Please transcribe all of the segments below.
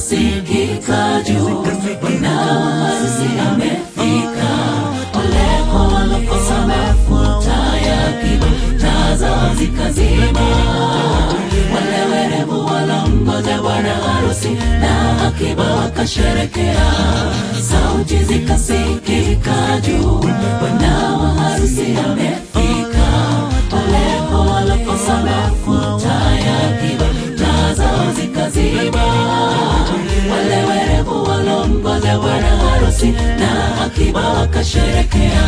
zikasikika juu, bwana harusi amefika. Ole kwa walokosa mafuta ya kiba, taa zao zikazima. Wale werevu walomgoja bwana harusi na akiba wakasherekea, sauti zikasikika juu, bwana wa harusi amefika. Ole kwa walokosa mafuta ya kiba, taa zao zikazima. Wale werevu walomgoja bwana harusi na akiba wakasherekea.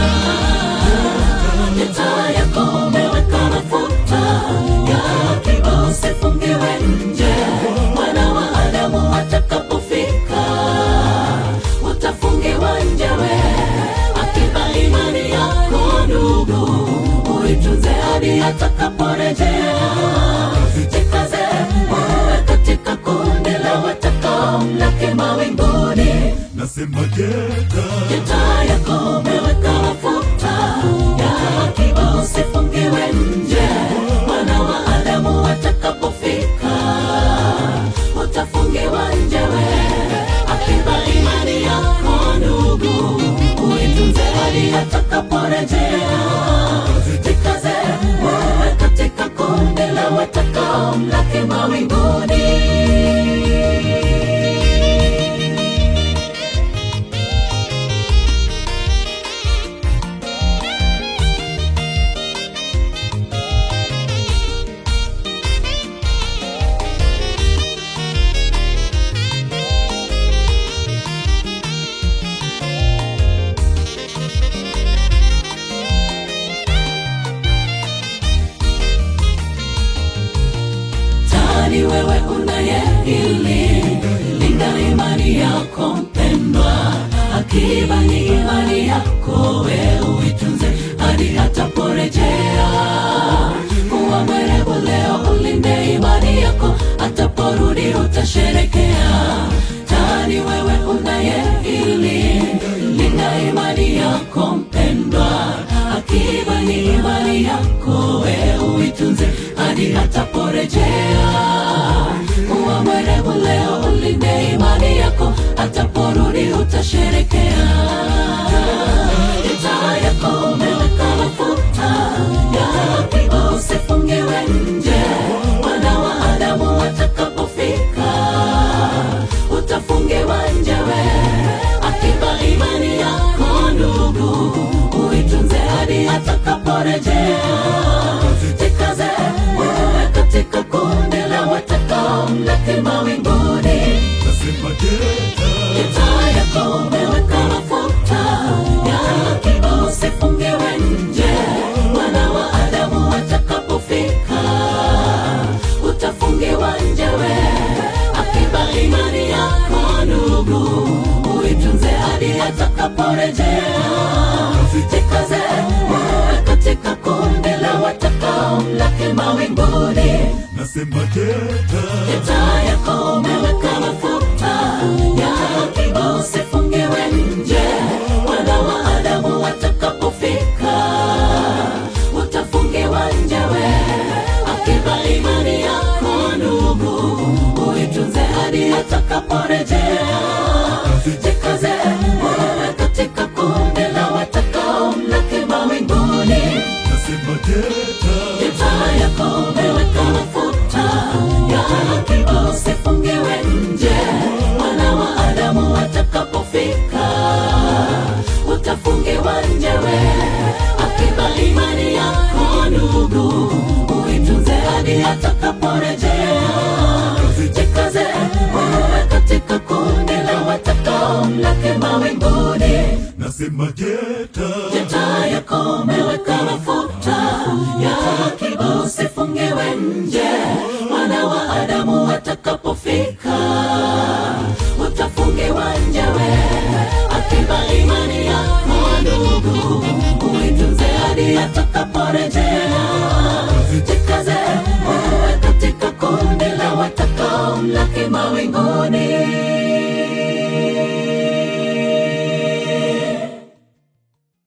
Taa yako umeweka mafuta ya akiba, usifungiwe nje. Mwana wa Adamu atakapofika, utafungiwa nje we. Akiba imani yako ndugu, uitunze hadi atakaporejea. Jikaze uwe katika kundi la watakaomlaki mawinguni. Nasema jeta Taa yako umeweka mafuta ya akiba, usifungiwe nje. Mwana wa Adamu atakapofika, utafungiwa nje we. Akiba imani yako ndugu, uitunze hadi atakaporejea. Jikaze uwe katika kundi la watakaomlaki mawinguni. tani wewe unayehili linda imani yako mpendwa akiba ni imani yako we uitunze hadi ataporejea kuwa mwerevu leo ulinde imani yako ataporudi utasherekea tani wewe unayehili linda imani yako mpendwa akiba ni imani yako we uitunze hadi ataporejea kuwa mwerevu leo ulinde imani yako ataporudi utasherekea taa yako umeweka mafuta ya akiba usifungiwe nje mwana wa adamu atakapofika utafungiwa nje we akiba imani yako ndugu uitunze hadi atakaporejea jikaze uwe katika kundi la watakaomlaki mawinguni Nasema jeta taa yako umeweka mafuta ya akiba usifungiwe nje mwana wa adamu atakapofika utafungiwa nje we akiba imani yako ndugu uitunze hadi atakaporejea jikaze uwe katika kundi la watakaomlaki mawinguni Nasema jeta taa yako umeweka mafuta ya akiba usifungiwe nje mwana wa adamu atakapofika utafungiwa nje we akiba imani yako ndugu uitunze hadi atakaporejea jikaze uwe katika kundi la watakaomlaki mawinguni Nasema jeta taa yako umeweka mafuta ya akiba usifungiwe nje mwana wa adamu atakapofika utafungiwa nje we akiba imani yako ndugu uitunze hadi atakaporejea jikaze uwe katika kundi la watakaomlaki mawinguni Nasema jeta taa yako umeweka mafuta ya akiba usifungiwe nje mwana wa adamu atakapofika utafungiwa nje we akiba imani yako ndugu uitunze hadi atakaporejea jikaze uwe katika kundi la watakaomlaki mawinguni